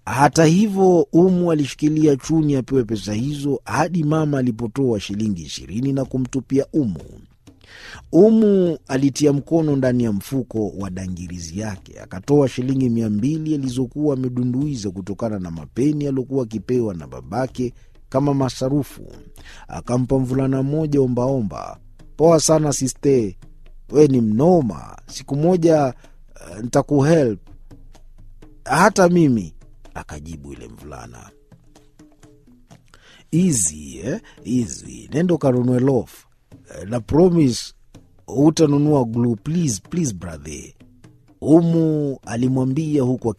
Hata hivyo, Umu alishikilia Chuni apewe pesa hizo hadi mama alipotoa shilingi ishirini na kumtupia Umu. Umu alitia mkono ndani ya mfuko wa dangirizi yake akatoa shilingi mia mbili alizokuwa amedunduiza kutokana na mapeni aliokuwa akipewa na babake kama masarufu. Akampa mvulana mmoja ombaomba. Poa sana siste, we ni mnoma. Siku moja uh, ntakuhelp hata mimi, akajibu yule mvulana. Easy, eh? Easy. Nenda ukanunue loaf na promise hutanunua glue please, please brother. Umu alimwambia huku